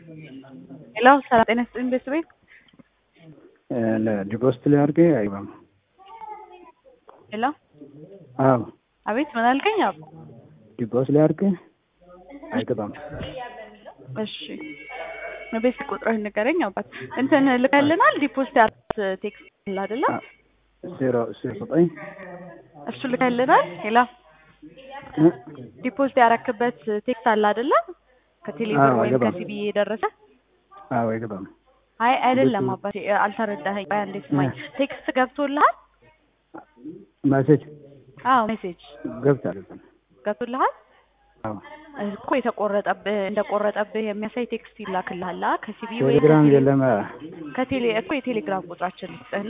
ሄሎ ሰላም ጤና ይስጥልኝ ቤተሰቤ ለዲፖስት ላይ አድርጌ አይገባም። ሄሎ አዎ አቤት ምን አልከኝ? አብ ዲፖስት ላይ አድርጌ አይገባም። እሺ ቤት ቁጥርህን ንገረኝ። አባት እንትን ልከልናል ዲፖስት ያርት ቴክስት አለ አይደለ? ዜሮ ዜሮ ዘጠኝ እሱ ልከልናል። ሄሎ ዲፖስት ያረክበት ቴክስት አለ አይደለ? ከቴሌብር አዎ፣ ወይም አይገባም። ከሲቢ የደረሰ አዎ አይገባም። አይ አይደለም አባቴ አልተረዳኸኝ። ቆይ አንዴ ስማኝ። ቴክስት ገብቶልሃል? መሴጅ አዎ ሜሴጅ ገብታል። ገብቶልሃል አዎ እኮ የተቆረጠብህ እንደቆረጠብህ የሚያሳይ ቴክስት ይላክልሃል አ ከሲቢ ወይ ቴሌግራም የለም። ከቴሌ እኮ የቴሌግራም ቁጥራችን ልስጥህ